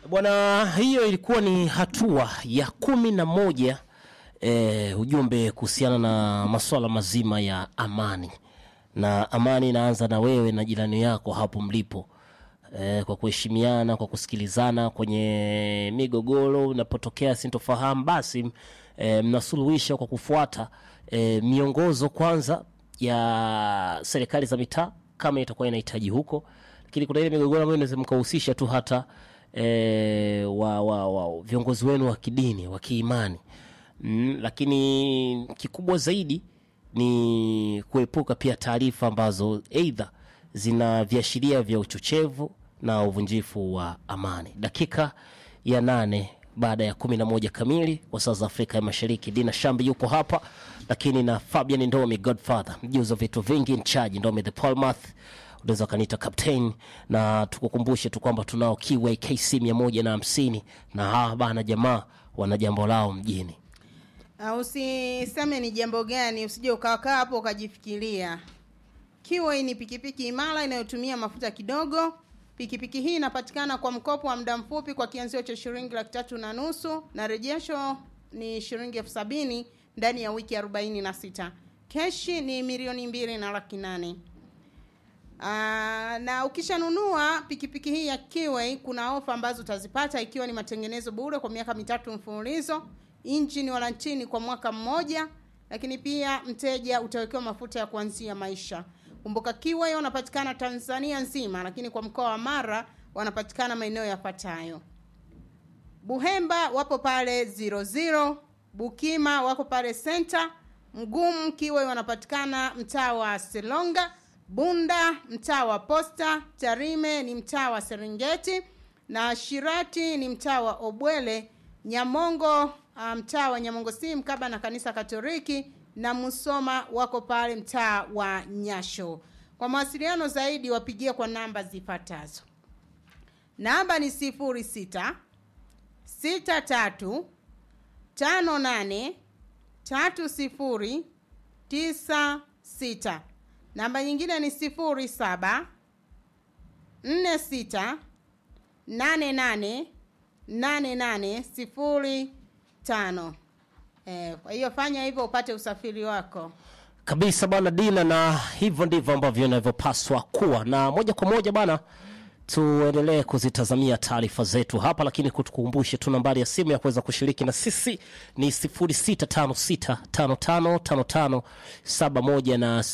Bwana, hiyo ilikuwa ni hatua ya kumi na moja eh, ujumbe kuhusiana na masuala mazima ya amani, na amani inaanza na wewe na jirani yako hapo mlipo eh, kwa kuheshimiana, kwa kusikilizana kwenye migogoro inapotokea sintofahamu, basi eh, mnasuluhisha kwa kufuata eh, miongozo kwanza ya serikali za mitaa kama itakuwa inahitaji huko, lakini kuna ile migogoro ambayo inaweza mkahusisha tu hata e, wa, wa, wa viongozi wenu wa kidini wa kiimani mm, lakini kikubwa zaidi ni kuepuka pia taarifa ambazo aidha zina viashiria vya uchochevu na uvunjifu wa amani. Dakika ya nane baada ya kumi na moja kamili kwa saa za Afrika ya Mashariki. Dina Shambi yuko hapa, lakini na Fabian Ndomi Godfather, mjuzi wa vitu vingi, mchaji Ndomi the Palmath unaweza ukaniita captain, na tukukumbushe tu kwamba tunao Kiway KC mia moja na hamsini na hawa bana jamaa wana jambo lao mjini. Uh, usiseme ni jambo gani, usije ukakaa hapo ukajifikiria. Kiway ni pikipiki imara inayotumia mafuta kidogo. Pikipiki hii inapatikana kwa mkopo wa muda mfupi kwa kianzio cha shilingi laki tatu na nusu na rejesho ni shilingi elfu sabini ndani ya wiki arobaini na sita. Keshi ni milioni mbili na laki nane. Aa, na ukishanunua pikipiki hii ya Kiway kuna ofa ambazo utazipata ikiwa ni matengenezo bure kwa miaka mitatu mfululizo, injini warantini kwa mwaka mmoja, lakini pia mteja utawekewa mafuta ya kuanzia maisha. Kumbuka Kiway wanapatikana Tanzania nzima, lakini kwa mkoa wa Mara wanapatikana maeneo yafuatayo: Buhemba wapo pale 00, Bukima wako pale Center, Mgumu Kiway wanapatikana mtaa wa Selonga, Bunda mtaa wa Posta, Tarime ni mtaa wa Serengeti na Shirati ni mtaa wa Obwele, Nyamongo mtaa wa Nyamongo si mkaba na kanisa Katoliki na Musoma wako pale mtaa wa Nyasho. Kwa mawasiliano zaidi wapigie kwa namba zifuatazo. Namba ni sifuri sita sita tatu tano nane tatu sifuri tisa sita. Namba nyingine ni sifuri saba nne sita nane nane nane nane sifuri tano. Eh, kwa hiyo fanya hivyo upate usafiri wako kabisa bwana Dina, na hivyo ndivyo ambavyo inavyopaswa kuwa. Na moja kwa moja bwana, tuendelee kuzitazamia taarifa zetu hapa, lakini kutukumbushe tu nambari ya simu ya kuweza kushiriki na sisi ni 0656555571 na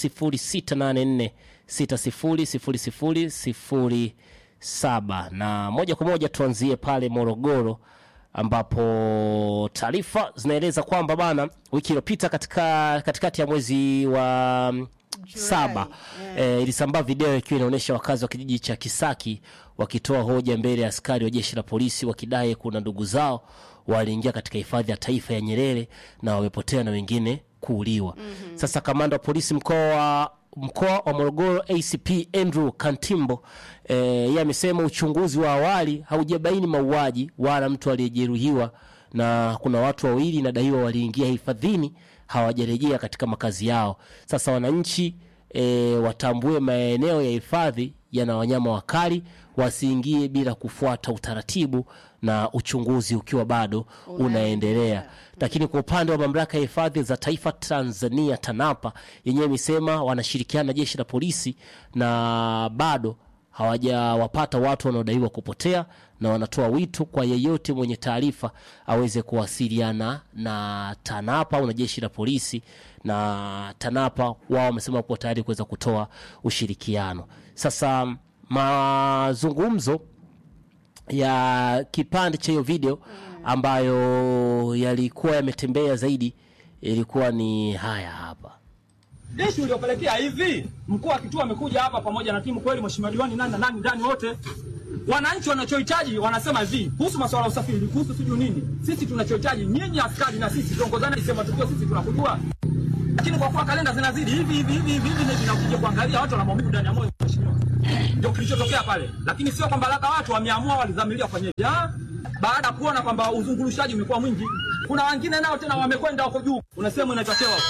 0684600007 na moja kwa moja tuanzie pale Morogoro ambapo taarifa zinaeleza kwamba bana, wiki iliyopita katika katikati ya mwezi wa saba yeah. E, ilisambaa video ikiwa inaonyesha wakazi wa kijiji cha Kisaki wakitoa hoja mbele ya askari wa jeshi la polisi wakidai kuna ndugu zao waliingia katika hifadhi ya taifa ya Nyerere na wamepotea na wengine kuuliwa. mm -hmm. Sasa kamanda wa polisi mkoa wa mkoa wa Morogoro ACP Andrew Kantimbo e, yeye amesema uchunguzi wa awali haujabaini mauaji wala mtu aliyejeruhiwa, na kuna watu wawili inadaiwa waliingia hifadhini hawajarejea katika makazi yao. Sasa wananchi e, watambue maeneo ya hifadhi yana wanyama wakali, wasiingie bila kufuata utaratibu na uchunguzi ukiwa bado unaendelea. Lakini kwa upande wa mamlaka ya hifadhi za taifa Tanzania TANAPA yenyewe imesema wanashirikiana na jeshi la polisi na bado hawajawapata watu wanaodaiwa kupotea, na wanatoa wito kwa yeyote mwenye taarifa aweze kuwasiliana na TANAPA au na jeshi la polisi, na TANAPA wao wamesema wapo tayari kuweza kutoa ushirikiano. Sasa mazungumzo ya kipande cha hiyo video ambayo yalikuwa yametembea zaidi ilikuwa ni haya hapa. Jeshi uliopelekea hivi, mkuu wa kituo amekuja hapa pamoja na timu. Kweli mheshimiwa diwani nani na nani ndani wote, wananchi wanachohitaji wanasema hivi kuhusu masuala ya usafiri, kuhusu sijui nini. Sisi tunachohitaji nyinyi askari na sisi tuongozane, isema tukio, sisi tunakujua, lakini kwa kuwa kalenda zinazidi hivi hivi hivi hivi hivi, na ukija kuangalia watu wana maumivu ndani ya moyo, mheshimiwa, ndio kilichotokea pale. Lakini sio kwamba labda watu wameamua walidhamiria kufanyaje, baada ya kuona kwamba uzungulushaji umekuwa mwingi. Kuna wengine nao tena wamekwenda huko juu, unasema inatakiwa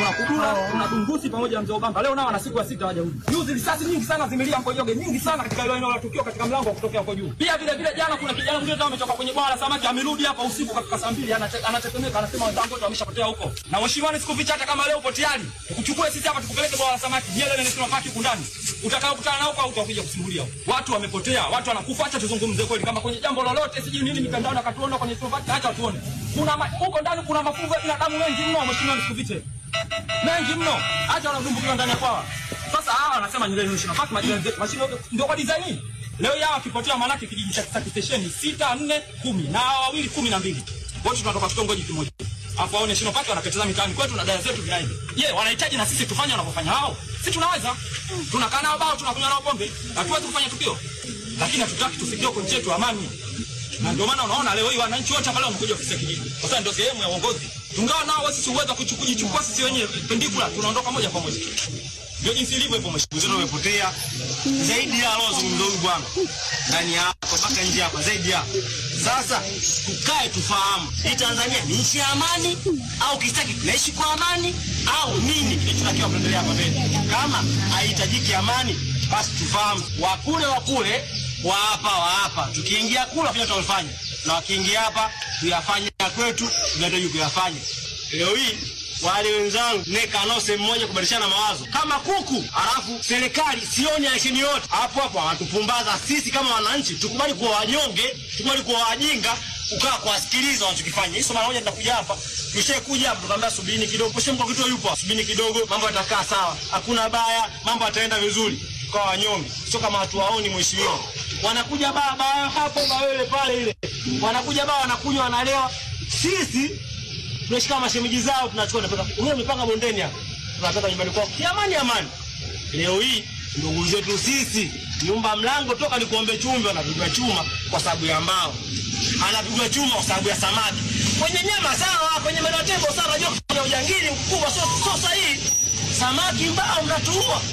kuna kudura kuna dungusi pamoja na mzee Obamba leo nao ana siku ya sita hawajarudi juzi risasi nyingi sana zimelia Mkonyoge nyingi sana katika ile eneo la tukio katika mlango wa kutokea huko juu pia vile vile jana kuna kijana mwingine kama ametoka kwenye bwawa la samaki amerudi hapa usiku katika saa mbili anate- anatetemeka anasema wenzangu wote wameshapotea huko na mheshimiwa nisikuficha hata kama leo upo tayari ukuchukue sisi hapa tukupeleke bwawa la samaki Nyerere National Park huku ndani utakao kutana nao kwa utakuja kusimulia huko. watu wamepotea watu wanakufa acha tuzungumze kweli kama kwenye jambo lolote sijui nini mitandao na katuona kwenye tofauti acha tuone kuna ma- huko ndani kuna mafungo ya binadamu mengi mno mheshimiwa nisikufiche mengi mno acha wanadumbukiwa ndani ya kwawa sasa hawa wanasema Nyerere National Park majirani zetu mashine yote ndio kwa design hii leo yao wakipotea maanake kijiji cha Kisaki stesheni sita nne kumi na hawa wawili kumi na mbili wote tunatoka kitongoji kimoja afu hao National Park wanapeteza mitaani kwetu na dada zetu vinaenda je wanahitaji na sisi tufanye wanavyofanya hao si tunaweza tunakaa nao bao tunakunywa nao pombe hatuwezi kufanya tukio lakini hatutaki tufikie huko nchi yetu amani na ndio maana unaona leo hii wananchi wote pale wamekuja ofisi ya kijiji kwa sababu ndio sehemu ya uongozi tungawa nao sisi uwezo kujichukua sisi wenyewe pendikula tunaondoka moja kwa moja ndio jinsi ilivyo hivyo mheshimiwa Mzee umepotea zaidi ya alozungumza huyu bwana ndani ya hapa mpaka nje hapa zaidi ya sasa, tukae tufahamu hii Tanzania ni nchi ya amani au kistaki tunaishi kwa amani au nini kilichotakiwa kuendelea hapa mbele. Kama haihitajiki amani, basi tufahamu wakule wakule wa hapa wa hapa, tukiingia kula fanya tunalofanya, na wakiingia hapa tuyafanye ya kwetu, tunahitaji kuyafanya leo hii wale wenzangu neka nao sehemu moja kubadilishana mawazo kama kuku, alafu serikali sioni aisheni yote hapo hapo, wanatupumbaza sisi kama wananchi. Tukubali kuwa wanyonge, tukubali kuwa wajinga, ukaa kuwasikiliza wanachokifanya. Hizo mara moja tunakuja hapa, tushakuja hapa, tukaambia subirini kidogo, poshe mko kitu yupo, subirini kidogo, mambo yatakaa sawa, hakuna baya, mambo yataenda vizuri. Tukawa wanyonge, sio kama hatuwaoni mheshimiwa. Wanakuja baa baa hapo bawele pale ile, wanakuja baa, wanakunywa, wanalewa, sisi tunashika mashemeji zao tunachukua tunapeka umeme umepanga bondeni hapa tunapeka nyumbani kwao kiamani amani leo hii ndugu zetu sisi nyumba mlango toka ni kuombe chumvi anapigwa chuma kwa sababu ya mbao anapigwa chuma kwa sababu ya samaki kwenye nyama sawa kwenye meno ya tembo sawa najua kwenye ujangili mkubwa sio sio sahihi samaki mbao mnatuua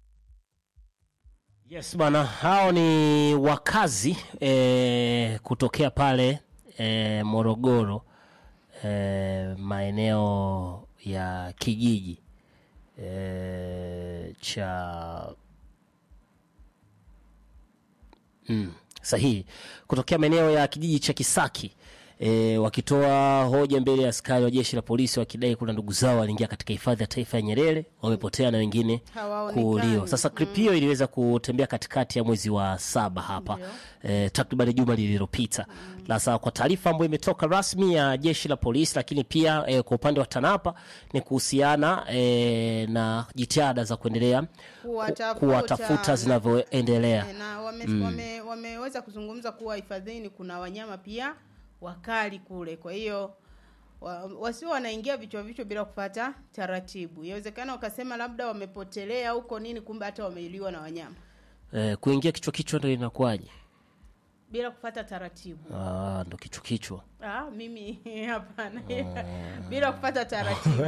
Yes bwana, hao ni wakazi e, kutokea pale e, Morogoro e, maeneo ya kijiji e, cha mm, sahihi kutokea maeneo ya kijiji cha Kisaki e, wakitoa hoja mbele ya askari wa jeshi la polisi wakidai kuna ndugu zao waliingia katika hifadhi ya taifa ya Nyerere wamepotea na wengine Hawaonekani. kuuliwa. Sasa clip hiyo iliweza kutembea katikati ya mwezi wa saba hapa e, takriban juma lililopita. Sasa kwa taarifa ambayo imetoka rasmi ya jeshi la polisi, lakini pia e, kwa upande wa TANAPA ni kuhusiana e, na jitihada za kuendelea Kuwatafuta. kuwatafuta zinavyoendelea. Eh, na wame, wame, wameweza kuzungumza kuwa hifadhini kuna wanyama pia wakali kule kwa hiyo wa, wasio wanaingia vichwa vichwa bila kupata taratibu inawezekana wakasema labda wamepotelea huko nini kumbe hata wameiliwa na wanyama E, kuingia kichwa kichwa ndo inakuwaje? bila kupata taratibu Ah, ndo kichwa kichwa. ah, mimi hapana bila kupata taratibu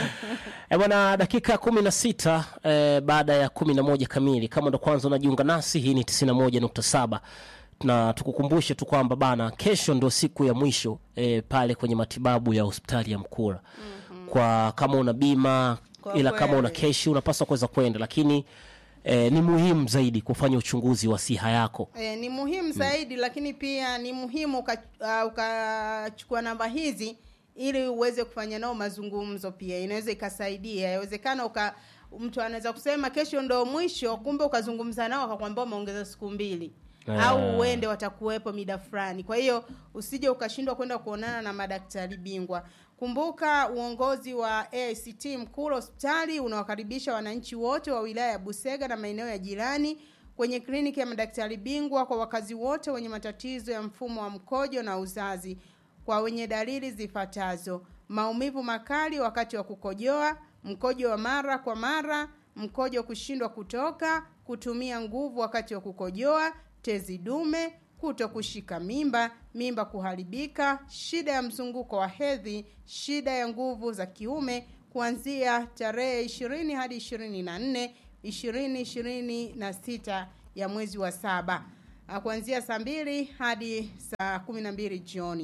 E bwana, dakika kumi na sita e, baada ya kumi na moja kamili. Kama ndo kwanza unajiunga nasi, hii ni tisini na moja nukta saba na tukukumbushe tu kwamba bana, kesho ndo siku ya mwisho e, pale kwenye matibabu ya hospitali ya Mkura kwa kama una bima Kwa ila kama una kweli. keshi unapaswa kuweza kwenda, lakini e, ni muhimu zaidi kufanya uchunguzi wa siha yako. E, ni muhimu zaidi lakini pia ni muhimu uka- ah, ukachukua namba hizi ili uweze kufanya nao mazungumzo pia inaweza ikasaidia inawezekana uka mtu anaweza kusema kesho ndo mwisho kumbe ukazungumza nao akakwambia umeongeza siku mbili Ah. au uende watakuwepo mida fulani kwa hiyo usije ukashindwa kwenda kuonana na madaktari bingwa kumbuka uongozi wa AICT Mkuru hospitali unawakaribisha wananchi wote wa wilaya ya Busega na maeneo ya jirani kwenye kliniki ya madaktari bingwa kwa wakazi wote wenye matatizo ya mfumo wa mkojo na uzazi kwa wenye dalili zifuatazo maumivu makali wakati wa kukojoa mkojo wa mara kwa mara mkojo kushindwa kutoka kutumia nguvu wakati wa kukojoa tezi dume kuto kushika mimba mimba kuharibika shida ya mzunguko wa hedhi shida ya nguvu za kiume kuanzia tarehe ishirini hadi ishirini na nne ishirini ishirini na sita ya mwezi wa saba Ah, kuanzia saa mbili hadi saa kumi na mbili jioni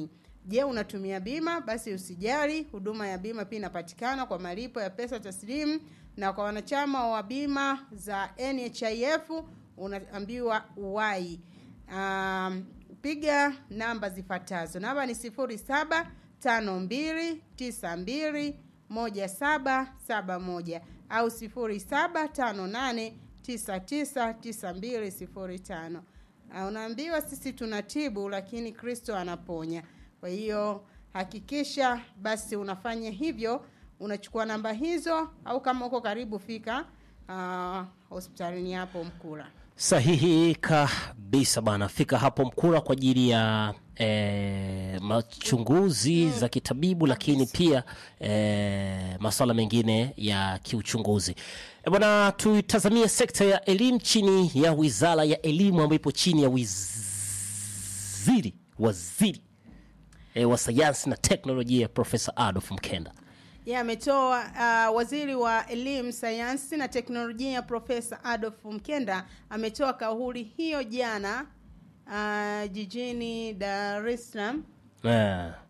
je unatumia bima basi usijali huduma ya bima pia inapatikana kwa malipo ya pesa taslimu na kwa wanachama wa bima za nhif unaambiwa uwai um, piga namba zifuatazo namba ni sifuri saba tano mbili tisa mbili moja saba saba moja au sifuri saba tano nane tisa tisa tisa mbili sifuri tano Ah, unaambiwa sisi tunatibu lakini kristo anaponya kwa hiyo hakikisha basi unafanya hivyo unachukua namba hizo au kama uko karibu fika uh, hospitalini hapo mkula sahihi kabisa bana fika hapo mkura kwa ajili ya e, machunguzi za kitabibu lakini pia e, maswala mengine ya kiuchunguzi e, bwana tuitazamie sekta ya elimu chini ya wizara ya elimu ambayo ipo chini ya waziri waziri e, wa sayansi na teknolojia profesa adolf mkenda ye ametoa uh, waziri wa elimu sayansi na teknolojia profesa adolf mkenda ametoa kauli hiyo jana uh, jijini dar es salaam e,